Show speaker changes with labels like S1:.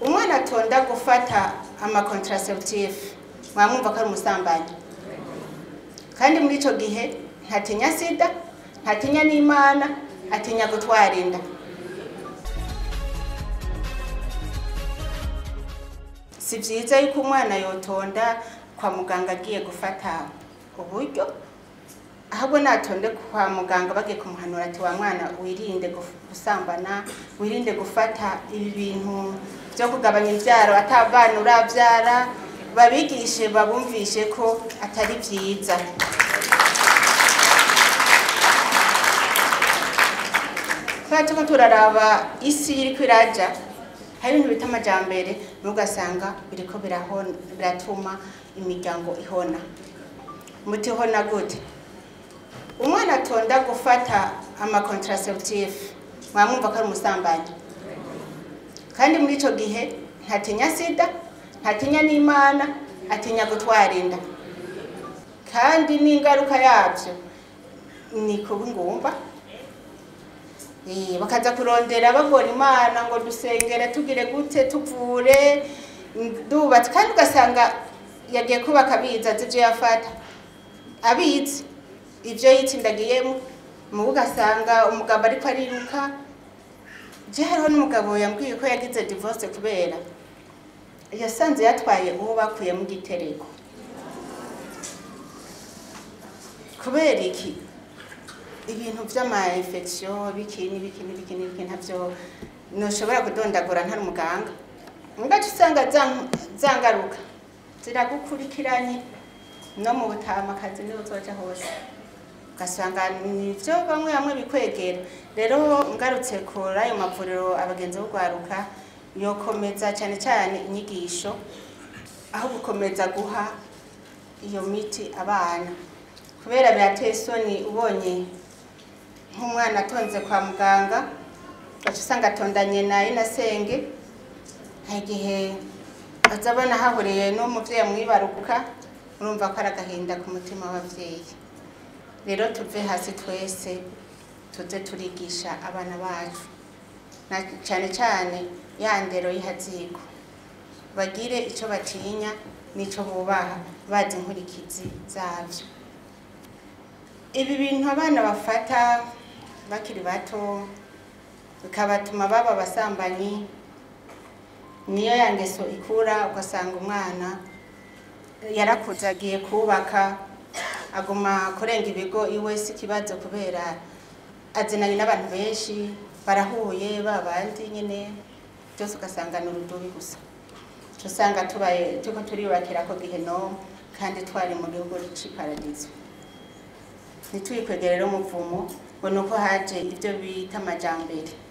S1: umwana atonda gufata amakontraseptive mwamwumva ko ari umusambanyi kandi muri icyo gihe ntatinya sida ntatinya n'imana atinya gutwara inda si byiza yuko umwana yotonda kwa muganga agiye gufata uburyo ahubwo natonde kwa muganga bagiye kumuhanura ati wa mwana wirinde guf- gusambana wirinde gufata ibi bintu byo kugabanya imbyaro atabana urabyara babigishe babumvishe ko atari byiza kubera turiko turaraba isi iriko iraja hari ibintu bita amajambere nugasanga biriko birahona- biratuma imiryango ihona muti ihona gute umwana atonda gufata amakontraseptive mwamwumva ko ari umusambanyi kandi muri icyo gihe ntatinya sida ntatinya n'imana atinya gutwara inda kandi n'ingaruka yabyo ni kuba ingumba Eh, bakaza kurondera bagora imana ngo dusengere tugire gute tuvure ndubatse kandi ugasanga yagiye kubaka abizi azi ibyo yafata abizi ibyo yitsindagiyemo mu ugasanga umugabo ariko ariruka je hariho n'umugabo yambwiye ko yagize divorce kubera yasanze yatwaye uwo bakuyemo igitereko kubera iki ibintu vy'ama infection biki n'ibiki n'ibiki n'ibiki ntavyo noshobora kudondagura ntari umuganga ngaca usanga za- zangaruka ziragukurikiranye no mu butamakazi niho uzoja hose ugasanga nivyo bamwe bamwe bikwegera rero ngarutse kuri ayo mavuriro abagenzi b'urwaruka yokomeza cyane cyane inyigisho aho gukomeza guha iyo miti abana kubera birateye isoni ubonye nk'umwana atonze kwa muganga ugaca usanga atondanye na inasenge hari igihe aza abona hahuriye n'umuvyeyi amwibaruka urumva ko ari agahinda ku mutima w'abavyeyi rero tuve hasi twese tuze turigisha abana bacu na cyane cyane ya ndero y'ihaziko bagire icyo batinya n'icyo bubaha bazi inkurikizi zabyo ibi bintu abana bafata bakiri bato bikabatuma baba abasambanyi niyo ya ngeso ikura ugasanga umwana yarakuze agiye kubaka aguma kurenga ibigo iwe si ikibazo kubera azinanye n'abantu benshi barahuye ba bandi nyine byose ugasanga ni urudubi gusa Uca usanga tubaye turiko turiyubakira ko gihenomu kandi twari mu gihugu c'iparadizo ntitwikwegere rero umuvumo ngo ni uko haje ibyo bita amajambere